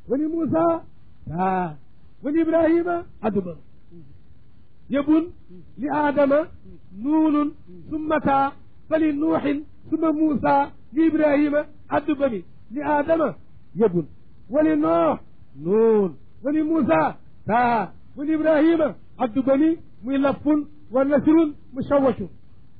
woni Moussa taa woni Ibrahima adduma yebun li Adama nuunun summa taa fali nuuhin summa Moussa li Ibrahima addubami li Adama yebun wali nooh nuun wali Moussa taa wali Ibrahima addubami muy laffun wa nasrun mushawwashun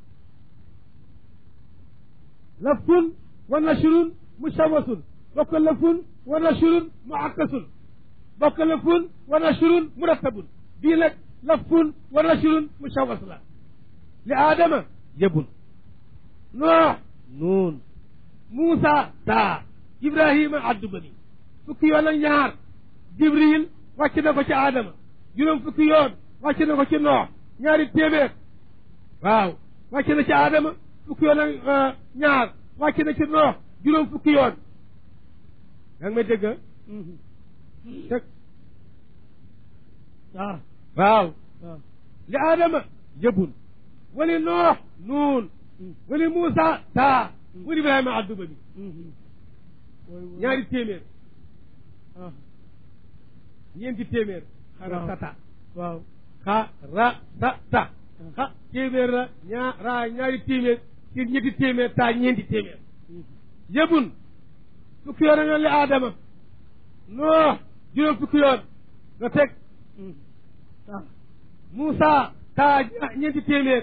lafun wa nashrun mushawasun bokk lafun wa nashrun muakkasun bokk lafun wa nashrun murattabun bii nag lafun wa nashrun mushawas la li aadama yebun noox nuun muusa taa ibrahima addu bani fukki yoon ak ñaar jibril wàcc na ko ci aadama juróom fukki yoon wàcc na ko ci noox ñaari téeméer waaw wàcc na ci aadama fukki yoon ak ñaar wàcc na ci noox juróom fukki yoon yaa ngi may dégg teg waaw waaw waaw li aadama yëbun wali noox nuun wali muusa taa wali ibrahima adduba bi ñaari téeméer ah ñeenti téeméer xara waaw. sata waaw xa ra sa ta xa téeméer la ñaa raa ñaari téeméer ci ñetti téeméer taa ñeenti téeméer yëbun fukki yoon ak yoon li aadama noox juróom fukki yoon nga teg ah Moussa taa ña- ñeenti téeméer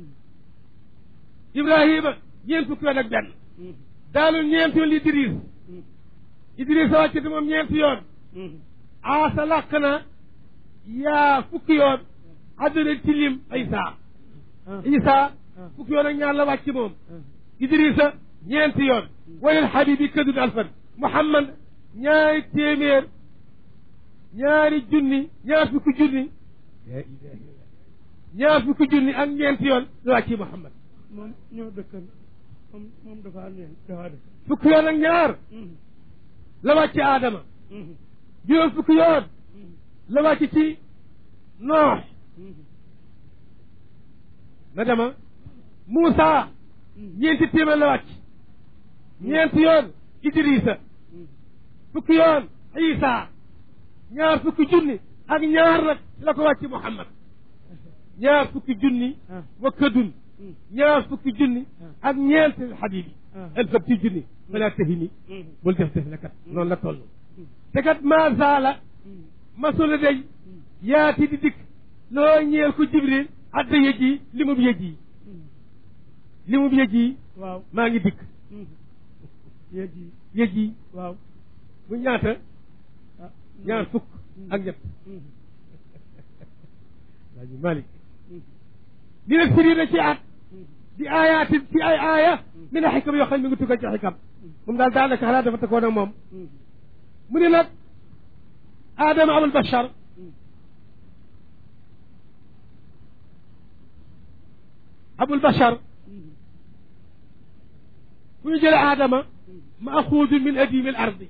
Ibrahima ñeent fukki yoon ak benn daalu ñeenti yoon li Idris Idris a wàccati moom ñeenti yoon aasa làq na yaa fukki yoon àdduna ci lim Isa Isa fukki yoon ak ñaar la wàcc moom Idrisa ñeenti yoon walil habibi kadun alfan Muhammad ñaari téeméer ñaari junni ñaar fukki junni ñaar fukki junni ak ñeenti yoon la wàcc Muhammad moom ñoo dëkkan moom moom dafa neen dafa dëkk fukki yoon ak ñaar la wàcc Adama juróom fukki yoon la wàcc ci Noox na dema Moussa ñeenti téeméer la wàcc ñeenti yoon Idrissa fukki yoon Isa ñaar fukki junni ak ñaar nag la ko wàcc Muhammad ñaar fukki junni wa kadun ñaar fukki junni ak ñeent xabibi el fab ci junni fala tahini bul def def na kat noonu la toll te kat ma zaala masula day yaati di dikk loo ñeel ko Jibril adda yëj yi li mu yëj yi li mu yëj yi waaw maa ngi dikk yéeg yi yëj yi waaw bu ñaata ah ñaar fukk ak ñett waaji Malick li nag firi na ci at di aayaati ci ay aaya mi ne xikam yoo xam ne mi ngi tukkal ci xikam moom daal daanaka xalaat dafa takkoon ak moom mu ne nag aadama abul bachar abul bachar fu ñu jële aadama maaxuudu min adimi l ardi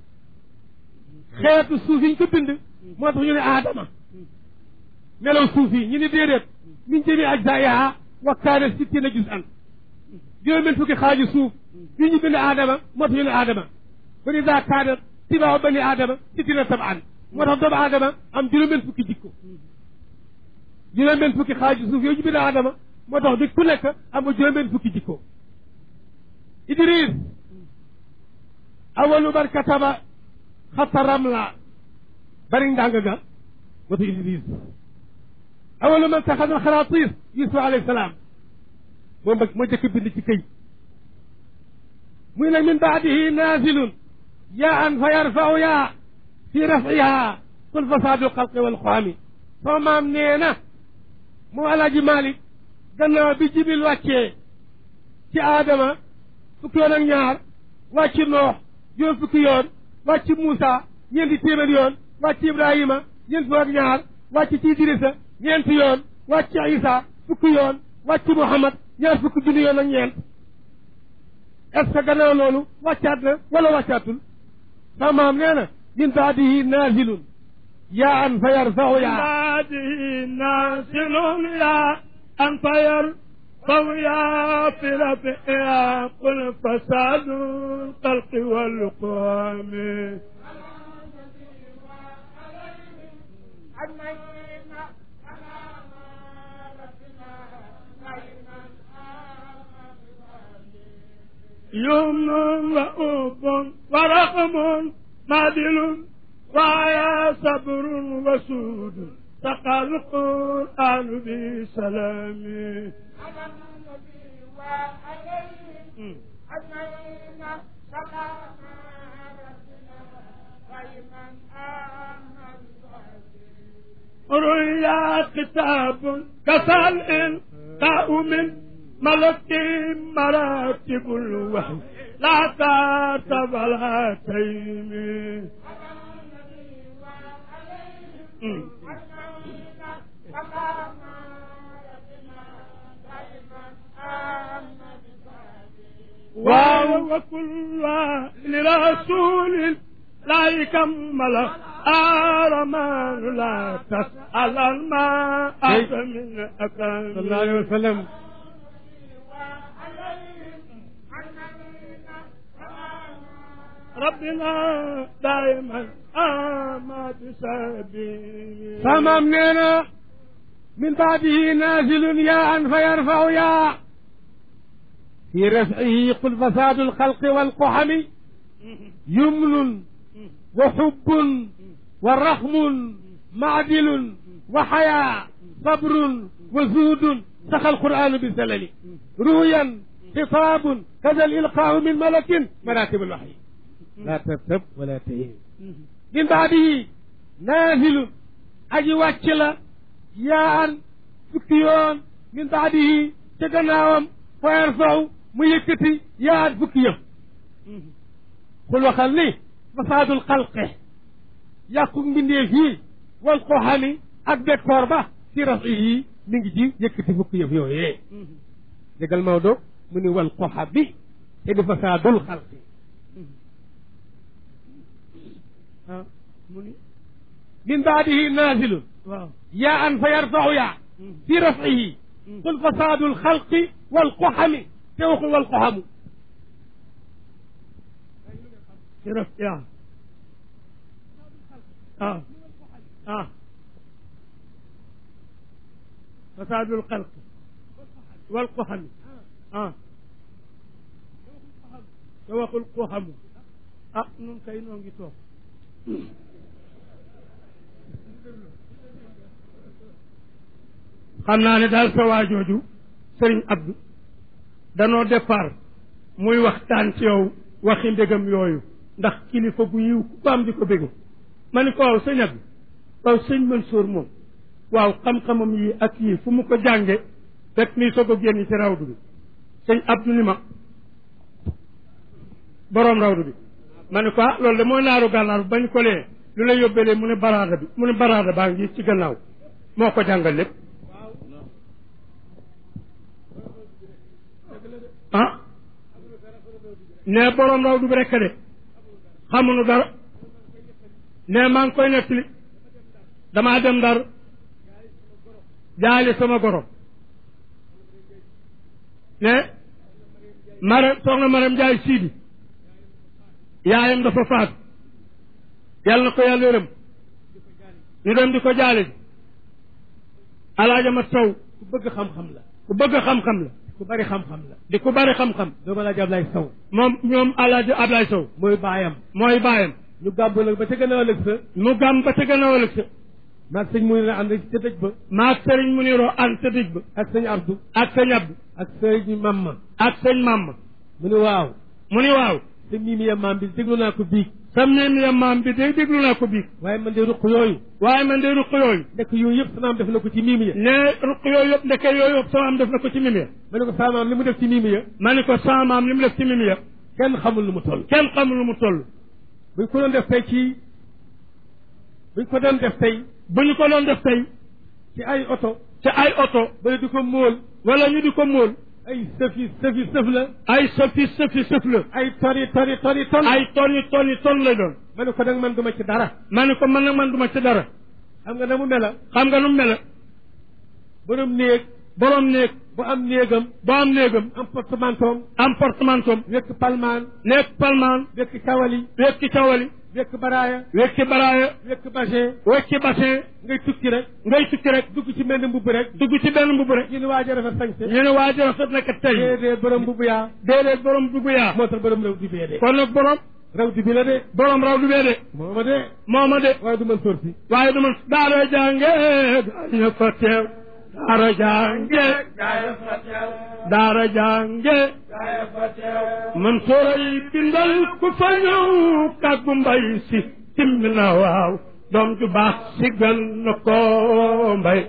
xeetu suuf yi ñu ko bind moo tax ñu ne aadama melaw suuf yi ñu ne déedéet min jëmi ajzaiha wa kaana sittina juz'an juróom-benn fukki xaaju suuf yi ñu bind aadama moo tax ñu ne aadama ba ni daa kaana tibaaw bani aadama sittina sab'an moo tax doomu aadama am juróom-benn fukki jikko juróom-benn fukki xaaju suuf yooyu ñu bind aadama moo tax di ku nekk am nga juróom-benn fukki jikko Idris awalu man kataba xatta ramla bari ndàng ga moo tax Idris awalu man taxadal xaraatis Yusuf alayhi salaam moom moo jëkk bind ci këy muy nag min baadihi naazilun yaa an fa yarfau yaa fi rafiha kul fasaadu xalqi wal xoami sama maam nee na moo alaaji Malik gannaaw bi Jibril wàccee ci Aadama fukki yoon ak ñaar wàcc Noox juróom fukki yoon wàcc Muusa ñeenti téeméer yoon wàcc Ibrahima ñeent fukk ak ñaar wàcc ci Idrissa ñeenti yoon wàcc Isa fukki yoon wàcc Muhammad ñaar fukki junni yoon ak ñeent est-ce que gannaaw loolu wàccaat na wala wàccaatul sa maam nee na min baadihi naazilun yaa an fa yarfau yaa بعده ناصر يا أن فيرفع يا في رفعها قل فساد الخلق والقوام يمن وأب ورحم معدل وعيا صبر وسود سقى القرآن بسلام على النبي وعليهم أجمعين سلام ربنا خيما آمن رؤيا كتاب كسل تاء من ملك مراتب الوحي لا تعتب ولا تيم على النبي وعليهم أجمعين سلام ربنا خيما آمن واو وكل لرسول لا يكمل آرمان لا تسأل الماء من أكان صلى الله عليه وسلم وعليهم أجمعين سلام ربنا دائما آما بسبيل سامام نينا من بعده نازل ياء فيرفع ياء في رفعه قل فساد الخلق والقحم يمن وحب ورحم معدل وحياء صبر وزود سخى القرآن بالزلل رؤيا خطاب كذا الإلقاء من ملك مراتب الوحي لا تكتب ولا تهين من بعده نازل aji wàcc la yaan fukki yoon min baadihi ca gannaawam fa yarfaw mu yëkkati yaan fukki yëf xul waxal ni fasaadul xalqe yàqu mbindeef yi wal xoxani ak bekkoor ba ci rafi yi mi ngi ci yëkkati fukki yëf yooyee dégal Maodo mu ni wal xoxa bi te di fasaadul xalqi ah mu ni min baadihi naazilun waaw ياء فيرفع ياء في رفعه قل فساد الخلق والقحم توخ والقحم ci raf yaa ah ah fasaadul xalq wal qoxami ah te waxul qoxamu ah nun kay noo ngi toog xam naa ne daal sa waajooju sëriñ Abdou danoo départ muy waxtaan ci yow waxi mbégam yooyu ndax kilifa bu yiw ku am di ko bége ma ni ko waaw sëñ Abdou waaw sëñ Mansour moom waaw xam-xamam yi ak yii fu mu ko jànge fekk nii soog a génn ci rawdu bi sëñ Abdou ni ma boroom rawdu bi ma ne ko ah loolu de mooy naaru gànnaar bañ ko lee lu la yóbbelee mu ne baraada bi mu ne baraada baa ngi ci gannaaw moo ko jàngal lépp ah ne borom raw du bi rekk de xamuñu dara ne maa ngi koy nettali damaa dem ndar jaali sama goro ne mare soxna maram jaay siidi yaayam dafa faatu yàlla na ko yàlla yërëm ñu dem di ko jaale ji alaaja ma taw ku bëgg xam-xam la ku bëgg xam-xam la ku bari xam-xam la di ku bari xam-xam doomu Alaaji Ablaay Sow moom ñoom alaaji Ablaay Sow mooy baayam mooy baayam ñu gàmbu nag ba ca gën a ëllëg sa mu gàm ba te gën a ëllëg sa maag sëñ mu ne ànd ca dëj ba maag sëriñ mu niroo an te dij ba ak sëñ Abdou ak sëñ Abdu ak sëñ Mamma ak sëñ Mamma mu ne waaw mu ni waaw te mii mi maam bi déglu naa ko biig sam ne mi maam bi day déglu naa ko biig waaye man de ruq yooyu waaye man de ruq yooyu ndekk yooyu yëpp sama am def na ko ci miimi ya ne ruq yooyu yëpp ndeke yooyu yëpp sama am def na ko ci mimi ya ma ne ko sama am li mu def ci miimi ya ma ni ko sama maam li mu def ci mimi ya kenn xamul lu mu toll kenn xamul lu mu toll buñ ko doon def tey ci buñ ko doon def tey bu ñu ko doon def tey ci ay oto ci ay oto bala di ko móol wala ñu di ko móol ay sëfi sëfi sëf la ay sëfi sëfi sëf la ay tori tori tori ton ay tonni tonni ton lay doon ma ne ko nag man duma ci dara ma ni ko man nag man duma ci dara xam nga na mu mela xam nga nu mu mel borom néeg borom néeg bu am néegam bu am néegam am portemantoom am portemantom wekk palmaan nekk palmaan wekk cawali wekki cawali wekk baraaya wekki baraaya wekk bâché wekki bassin ngay tukki rek ngay tukki rek dugg ci mel ni mbubb rek dugg ci benn mbubb rek ñu ni waaj a rafet sañse ñu ne waa ji rafet na kat tey déedéet borom mbubb yaa déedéet borom dugg yaa moo tax borom raw di bee de kon nag borom raw di bi la de borom raw du bee de moo ma de moo ma de waaye du man sóor si waaye du man daara jànge gaaña fa teew daara jànge daara jànge man sooray bindal ku fa ñëw kàggu mbay si timmi na waaw doom ju baax siggal na ko mbay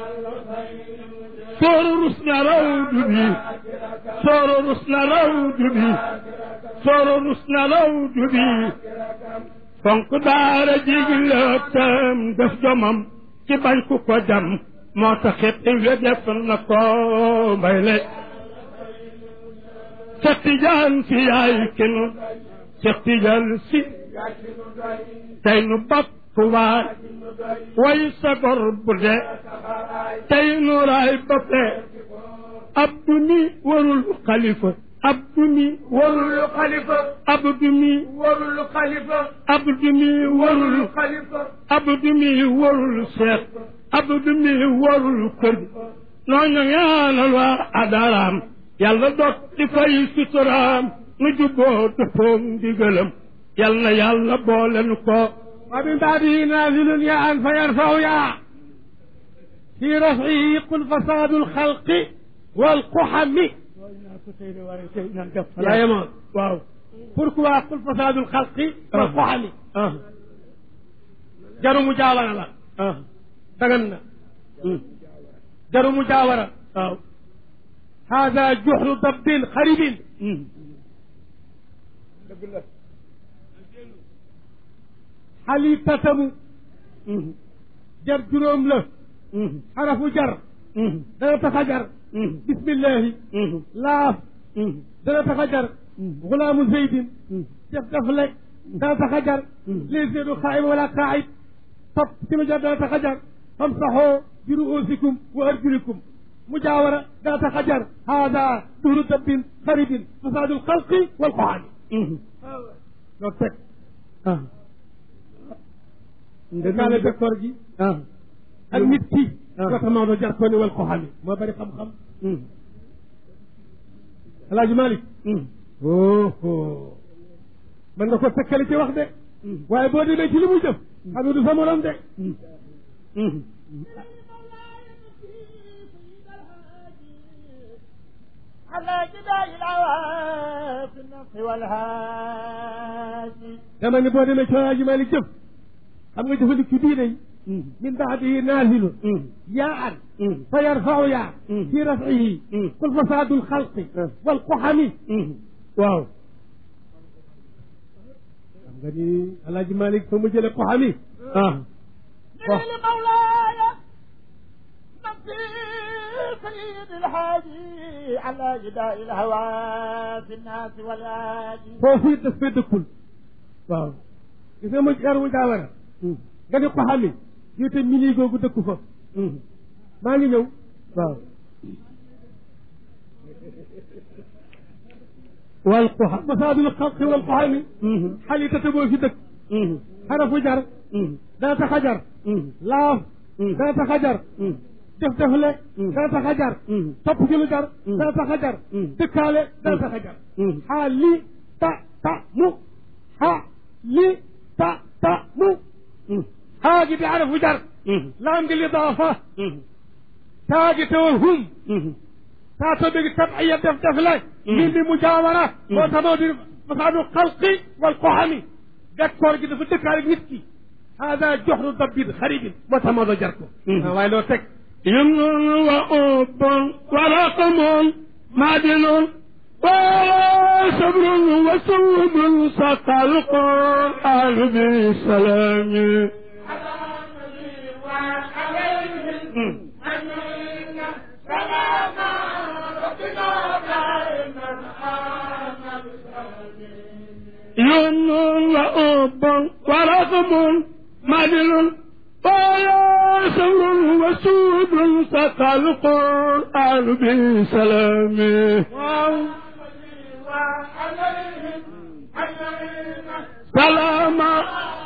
sooro rus na raw du bi sooro rus na raw du bi sooro rus na raw du bi fonk daara jigla tam def jomam ci bañ ku ko jam moo taxit we def na ko mbay le Cheikh Tidiane si yaay kinu Cheikh Tidiane si tey nu bàpp waay way sa gor bu de tey nu raay ba fee abdu mi warul xalifa abdu mi warul xalifa abdu mi warul xalifa abdu mi warul xalifa abdu mi warul seet abdu mi warul kër nooñu ñaanal waa adaraam yàlla dot di fay suturaam nu jubboo dëppoom ndigalam yal na yàlla boole nu ko wa min baadihi naazilun yaa an fa yarfaw yaa fi rafcihi qul fasaadu alxalqi walquxami yaa yemoon waaw pourquoi qul fasaadu alxalqi walquxami ah jaru mu jaawara la ah dagan na jaru mu jaawara waaw hada juxru dabbin xaribin xali tatamu jar juróom la xarafu jar dana tax a jar bismillahi laaf dana tax a jar gulaamu zeydin def def lekk dana tax a jar les zeydu xaayima wala qaayid topp ci lu jar dana tax a jar famsaxoo bi ruusikum wa arjulikum mujaawara dana tax a jar hada duhru dabbin xaribin fasaadu lxalqi walquxaani loolu teg ah naa ne docteur gi ah ak nit ki Ah. wata Maodo jar ko ni wal ko xami moo bari xam-xam alaaji Malick oho mën nga ko tekkale ci wax de waaye boo demee ci li muy jëf xam ne du sa morom de على جداء العواف في النفس والهاج dama ne boo demee ci alaaji Malick jëf xam nga jëfandik ci diine yi min baadihi naazilu yaa an fa yarfau yaa fi rafcihi qul fasaadu lxalqi walquxami waaw xam nga ni alaaji Malick fa mu jële quxami ah من مولاي نفسي سيد الحاجي على جداء الهوى في الناس والهاج foofu it daf fee dëkkul waaw gis nga mu yar mu jaawara nga ni quxami yow te mini googu dëkku fa maa ngi ñëw waaw wal quxa masaadul xalqi wal quxami xali tata boo fi dëkk xarafu jar dana tax a jar laaf dana tax a jar def def le dana tax a jar topp ci lu jar dana tax a jar dëkkaale dana tax a jar xaa li ta ta mu xaa li ta ta mu xaa gi di xarafu jar laam gi lidaafa taa gi tawahum taa to bigi tabaiya def def le min bi mujaawara moo tamoo di masaadu xalqi wal qoxami d'accord gi dafa dëkkaale nit ki hada joxru dabbin xaribin moo tamoo do jar ko waaye loo teg يمن وأب ورقم معدن وصبر وسود سقى القرآن بسلام على النبي وعليهم أجمعين سلام ربنا دائما آمن يمن وأب ورقم معدن ويا ثور وسود سقى القرآن بسلامه سلاما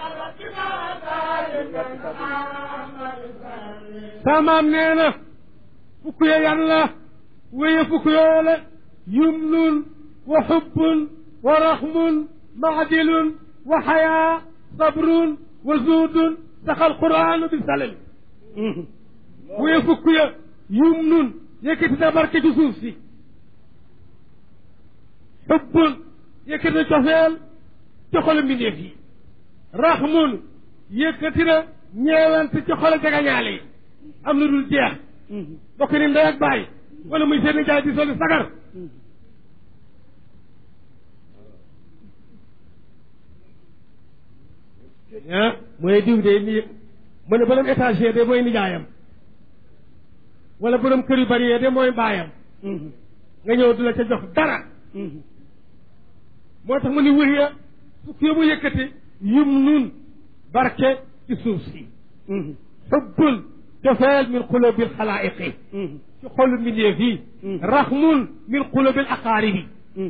samaam nee na fukk ya yàlla wéye fukk yooyu la yumnun wa xubbun wa raxmun maadilun wa xayaa sabrun wa zuudun saxal quraanu bi salami wéye fukk ya yumnun yëkkati na barke ci suuf si xubbun yëkkati na cofeel ci xolu mbindeef yi raxmun yëkkati na ñeewant ci xolu jagañaale yi am lu dul jeex bokk ni ndey ak baay wala muy seen jaay di soli sagar ah mooy diw de nii mu ne borom étage de mooy nijaayam wala borom kër yu bari de mooy baayam nga ñëw du la ca jox dara moo tax mu ni wëriya fukk yo mu yëkkati yum nun barke ci suuf si xubbun cofeel min xulubil xalaayiqi ci xolu mbindeef yi raxmun min xulubil aqaaribi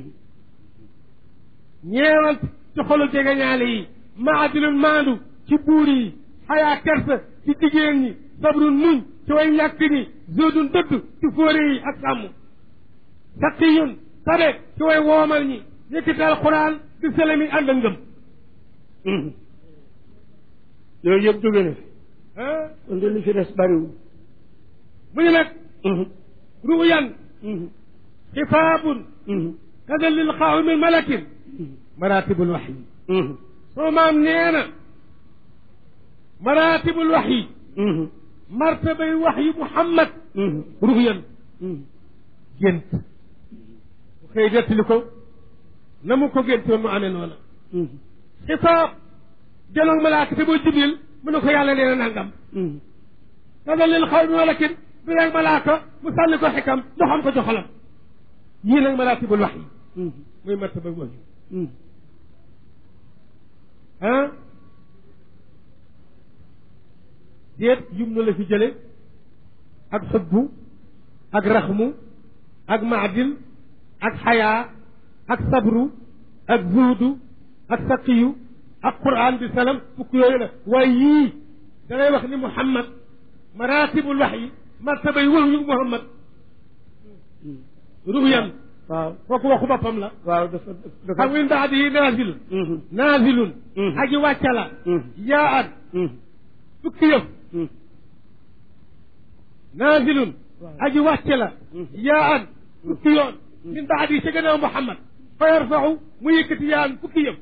ñeewant ci xolu jegeñaale yi maadilun maandu ci buur yi xayaa kersa ci jigéen ñi sabrun muñ ci way ñàkk ñi zoodun dëdd ci fóore yi ak sàmm saqiyun tabe ci way woomal ñi yëkkati alquran di selami ànd ak ngëm yooyu yëpp jóge na fi ah kon de li fi des bariwul mu ne nag ruyan xifaabun kada lil xaaw min malakin maratibul waxyi soo maam nee na maratibul waxyi martabay waxyi muhammad ruyan gént bu xëy dettali ko na mu ko géntoon mu amee noona xifaab jëloon malaaka te boo jibril mu ne ko yàlla nee na nangam kada lil xaaw min malakin bi rek malaaka mu sànni ko xikam doxam ko joxalam yii nag maratibul waxyi muy martaba waxyi ah déet yum na la fi jële ak xubbu ak raxmu ak maadil ak xayaa ak sabru ak zuudu ak saqiyu ak quran bi salam fukk yooyu la waaye yii da ngay wax ni muhammad maratibul waxyi martabay waxyu muhammad ruyan waaw kooku waxu boppam la waaw dafa dafa xam min baadihi naazilun naazilun aji wàcca la yaa an fukki yëf naazilun aji wàcce la yaa an fukki yoon min baadi ca gannaaw Muhammad fa yarfaxu mu yëkkati yaa an fukki yëf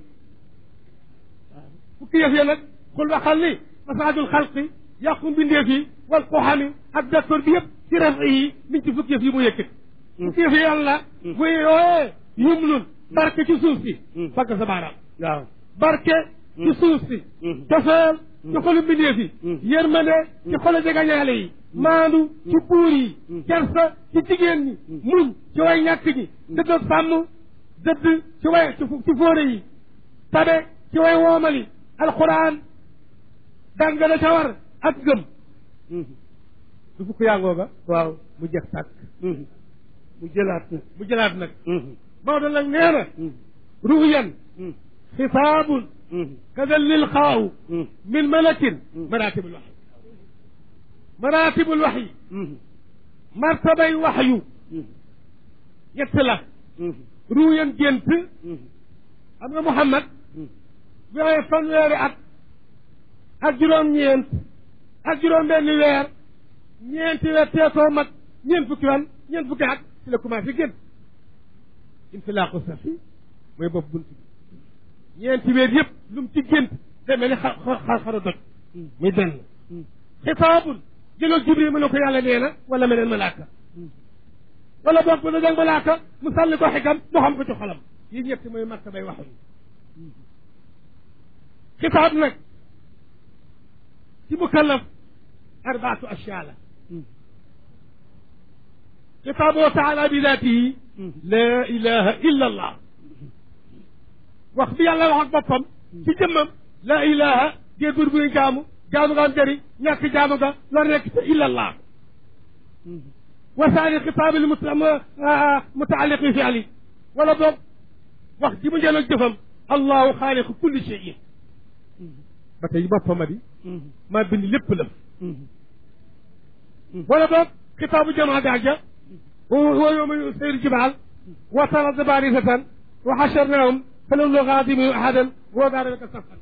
fukki yëf ya nag xul waxal ni masaadul xalqi yàqu mbindeef yi wal xuxami ak docteur bi yëpp ci rafi yi min ci fukki yëf yi mu yëkkati fukki yëf yi yàlla muy yooyee yumnun barke ci suuf si fagg sa baaraam waaw barke ci suuf si cofeel ci xolu mbindeef yi yërmande ci xolu jegañaale yi maandu ci buur yi kersa ci jigéen ñi muñ ci way ñàkk ñi dëdd ak sàmm dëdd ci way ci fóore yi tabe ci way woomali alquran dàng da ca war ak gëm du fukk yàngooga waaw mu jeex tàkk mu jëlaat na mu jëlaat nag Maodo nag nee na ruyan xisaabun kada lil xaaw min malakin maratibul waxyi maratibul waxyi martabay waxyu ñett la ruyan gént xam nga Muhammad bi amee fanweeri at ak juróom-ñeent ak juróom-benni weer ñeenti weer teetoo mat ñeent fukki fan ñeent fukki at ci la commencé gént infilaaqu safi mooy bopp bunt bi ñeenti weer yëpp lu mu ci gént demee ni xa xa xaru doj muy benn xitaabun jëloo jibril mu ne ko yàlla nee na wala meneen malaaka wala boog bu na jàng malaaka mu sànni ko xikam mu xam ko ci xolam yi ñetti mooy martabay wax yi xitaab nag ci mukallaf arbaatu ashyaa la xitaaboo taala bi daatihi la ilaha illa allah wax bi yàlla wax ak boppam ci jëmmam la ilaha dee buur bu ñu jaamu jaamu nga am jëriñ ñàkk jaamu nga lor nekk ca illa allah wasaani xitaab li mutaalliqi fi ali wala boog wax ji mu jël ak jëfam allahu xaaliqu kulli cheyin ba tey boppama di maa bind lépp lëf wala boog xitaabu jamaa daaja wa yowma sayru jibaal wa tarad baarisatan wa xasharnaahum falam nugaadiru minhum ahadan wa daara laka safan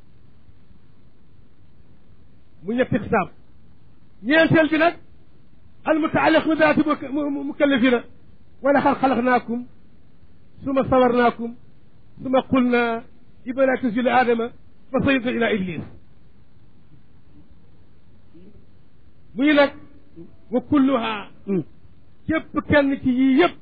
mu ñetti xitaab ñeenteel bi nag almutaaliq bi daati mukallafina wala xar xalaqnaakum suma sawarnaakum suma qulna ibna tasjudu aadama fa saytu ila iblis muy nag wa kulluha képp kenn ci yii yëpp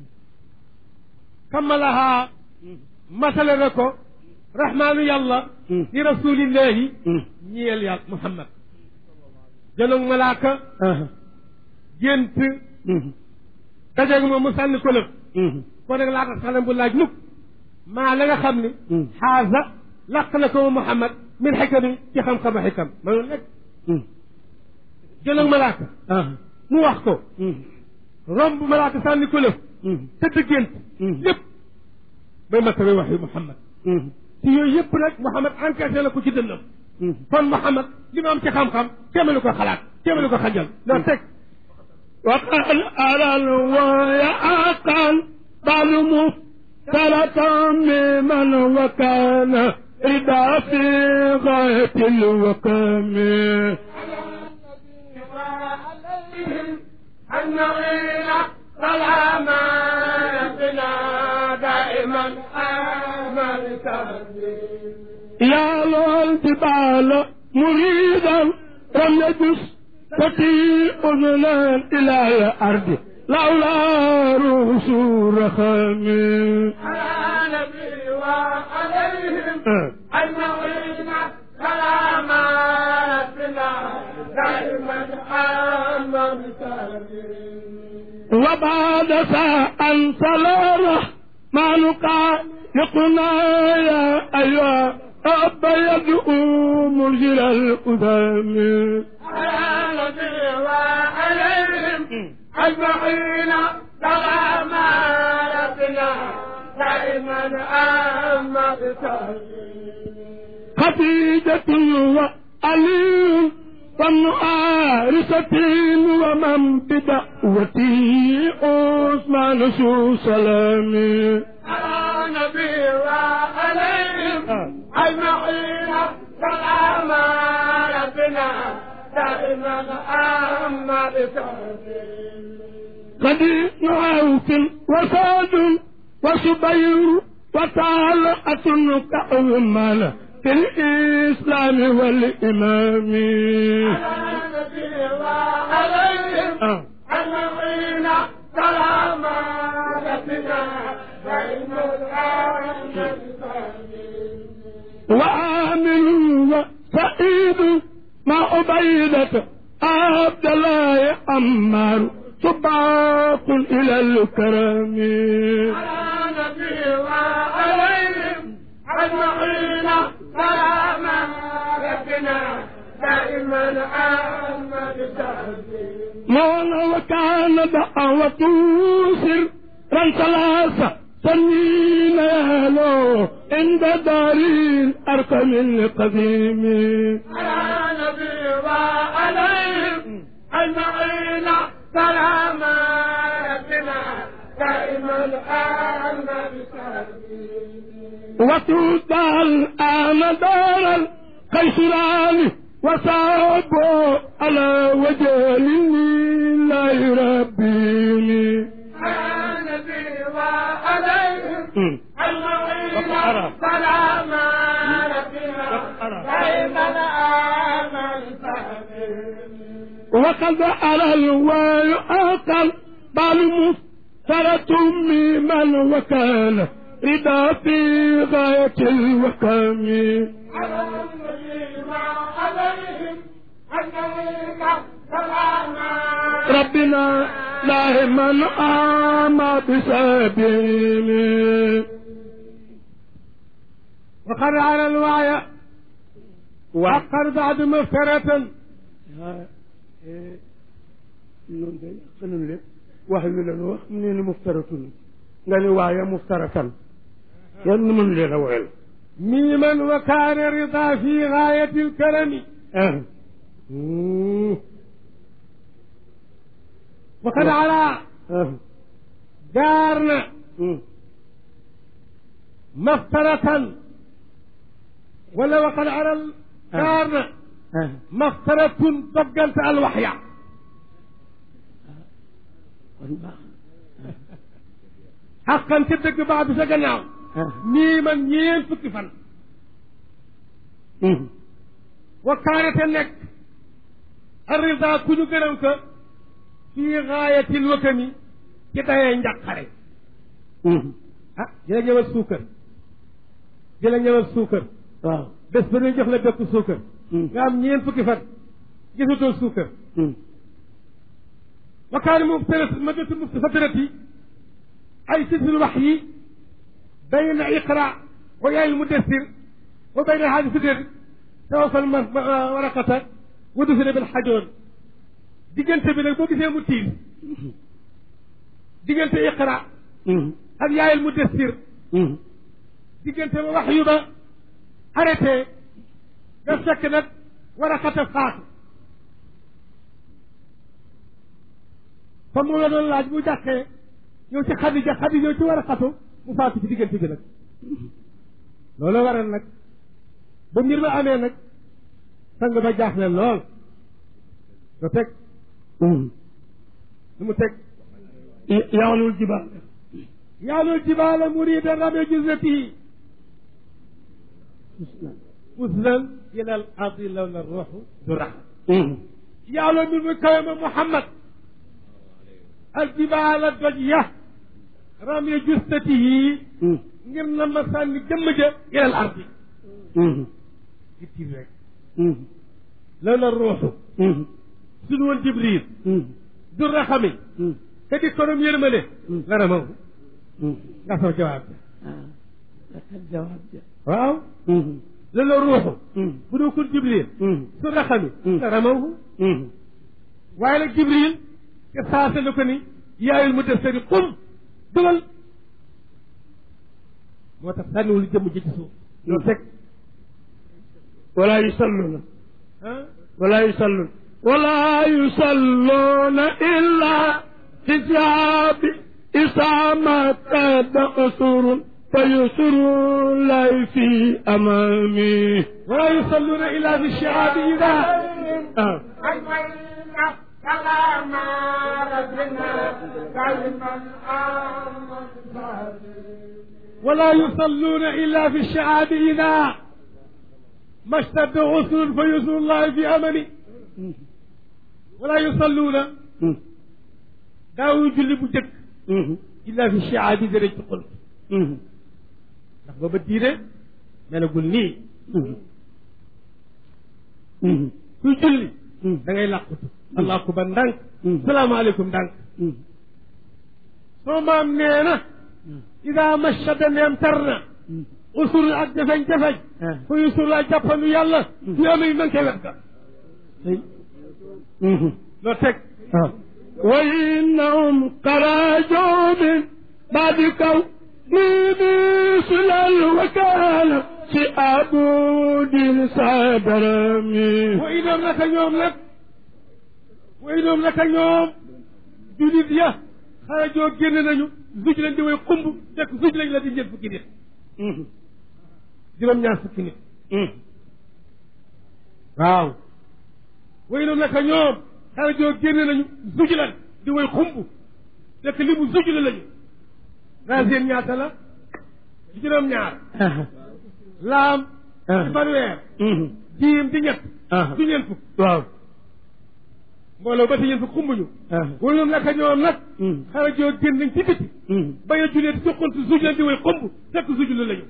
kamalaha matale na ko rahmaanu yàlla di rasulillahi ñeel yàlla muhammad jënog malaaka gént dajeeg moom mu sànni ko lëf kon nag laata saxlam bu laaj mukk maa la nga xam ni xaasa laq na ko muhammad min xikami ci xam-xama xikam ma noonu nekk jënog malaaka mu wax ko romb malaaka sànni ko lëf tëdd gént lépp bay matale wax yu muhammad ci yooyu yëpp nag muhammad encaissé na ko ci dënnam kon muhammad li ma am ci xam-xam kéemalu ko xalaat kéemalu ko xajal loo teg وقد أرى الوايا أقل بل مفترة ممن وكان إذا في غاية الوكام النعيم سلاما بنا دائما آمن يا له الجبال مريدا لم يجس تطيء أذنا إلى الأرض لولا رؤوس رخام على نبي وعليهم النعيم سلاما بنا دائما آمن وبعد ساعة سلامة ما نقالقنا يا أيها أب يدعو مرجل الأذام على نبي وعليهم أجمعين سلاما ربنا دائما آمن خديجة وعلي ومعارسة ومن بدعوتي عثمان سو سلامي على نبي وعليهم أجمعين سلاما ربنا دائما آمن قد عوف وساد وسبير وطالعة كأمان في الإسلام والإمام على نبي وعليهم أجمعين سلاما ربنا دائما آمن وآمن وسعيد مع عبيدة عبد الله عمار سباق إلى الكرم على نبي وعليهم أجمعين سلاما ربنا دائما آمن مولا وكان دعوة سرا ثلاثة سنين يهلو عند دار الأرقم القديم على نبي وعليهم أجمعين سلاما ربنا دائما آمن وتوضع الآن دار القيسران وصابوا على وجه لله ربي على نبي وعليهم أجمعين وقرأ. سلاما ربنا وقرأ. دائما آمن وقد أرى الواي أقل بل مفترة ممن وكان رضا في غاية الوكام على النبي وعليهم أجمعين سلاما ربنا لا من آمى بسبيل وقد على الوعي waa حقا بعد مفترة noonu day yàq nañ lépp wax yu leen wax mu ne ni muftaratun nga ni waaye muftaratan kenn mënu leen a woyal ميما وكان رضا في غاية الكرم ah وقد على ah جارنا hum مفترة ولا وقد على جارنا ah مفترة ضجنت الوحية kon baax حقا تدق بعد سجناو ah ميما نين فكفا hum وكانت النك الرضا كنو كرمك في غاية الوكم كده ينجقري hum ah jëla ñëwal suukar jëla ñëwal suukar waaw bés ba ñuy jox la bekk suukar hum nga am ñeent fukki fan gisatoo suukar hum wa kaana mubtarat madatu mubtasatirati ay silsil wax yi bayna iqra wa yaay mudassir wa bayna haadi sidir tawafal ma waraqata wa dufina bil xajoon diggante bi nag boo gisee mu tiim diggante iqra hum ak yaayal mudassir hum diggante ba wax yu ba arrêté nga fekk nag war a xata faatu fa mu la doon laaj bu jàkkee ñëw ci xadija xadi ñëw ci war a xatu mu faatu ci diggante bi nag loolu waral nag ba mbir ma amee nag sang ba jaaxle lool nga teg hum lu mu teg yaalul jibaal yaalul jibaala murida rabe juzatihi uslan ila al ardi lawla ruuxu du rax hum yàlla mi mu kawe ma Muhammad al jibaala doj ya ram ya justatihi hum ngir na ma sànni jëmm ja ilal ardi hum ci tiir rek hum lawla ruuxu hum su du woon Jibril hum du raxami hum te di korom yërmale nga ramaw hum nga soo jawaab ja ah dafa jawaab ja waaw hum lawla ruuxu hum bu doo kun Jibril hum su raxami Hmm. nga ramaw hum waaye nag Jibril te saase na ko ni yaayul mu def sari xum dugal moo tax sànniwul jëmm ji ci suuf loolu teg wala yusalluna ah ولا يصلون ولا يصلون إلا حجاب إسامة قصور فيسر الله في أمامي ولا يصلون الا في الشعاب اذا آه. ولا يصلون الا في الشعاب اذا ما اشتد غسل فيسر الله في امني ولا يصلون مم. داو جلي بو جëkk مم. illa fi الشعاب dara ci xol مم. ndax booba diine melagul nii مم. مم. kuy julli مم. da ngay làqutu allah akbar ndànk Mm. salaamaaleykum ndànk مم. soo maam nee na ida machada neem tar na مم. usul ak jafeñ-jafeñ آه. fu usul ak jàppandu yàlla yu amee man ca wet ga أي. مم. loo teg آه. وإنهم خرجوا من بعد كوني مثل الوكالة في عبود صدرمي wa idoom naka ñoom nag wa idoom naka ñoom julit ya xarajoo génn nañu zuj lañ di way xumb fekk zuj lañ la di ñeent fukki nit juróom-ñaar fukki nit waaw wa idoom naka ñoom xarajoo génn nañu zuj lañ di way xumb fekk li mu zuj la lañu racine ñaata la di juróom-ñaar laam di fanweer jiim di ñett du ñeent fukk waaw mbooloo ba si ñeent fukk xumbuñu wala ñoom naka ñoom nag xarajoo génn nañ ci biti bañ a julee suqantu zuj lañ di way xumb fekk zuj la lañu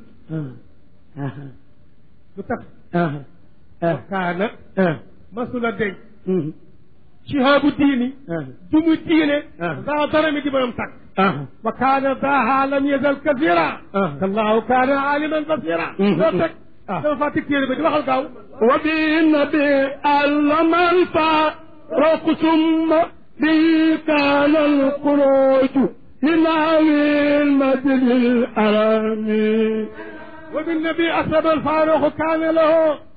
lu tax kaana masula deñ shihaabu diini du mu diine daa darami di borom tàkk wa kaana daaha lam yazal kasira kallahu kaana aliman basira loo teg ah dama fàtte téere ba di waxal gaaw وبالنبي علم الفاروق ثم به كان الخروج لناوي المسجد الحرام وبالنبي أسلم الفاروق كان له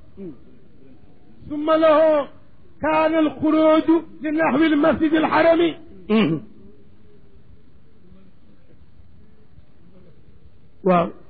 ثم له كان الخروج لنحو المسجد الحرمي waaw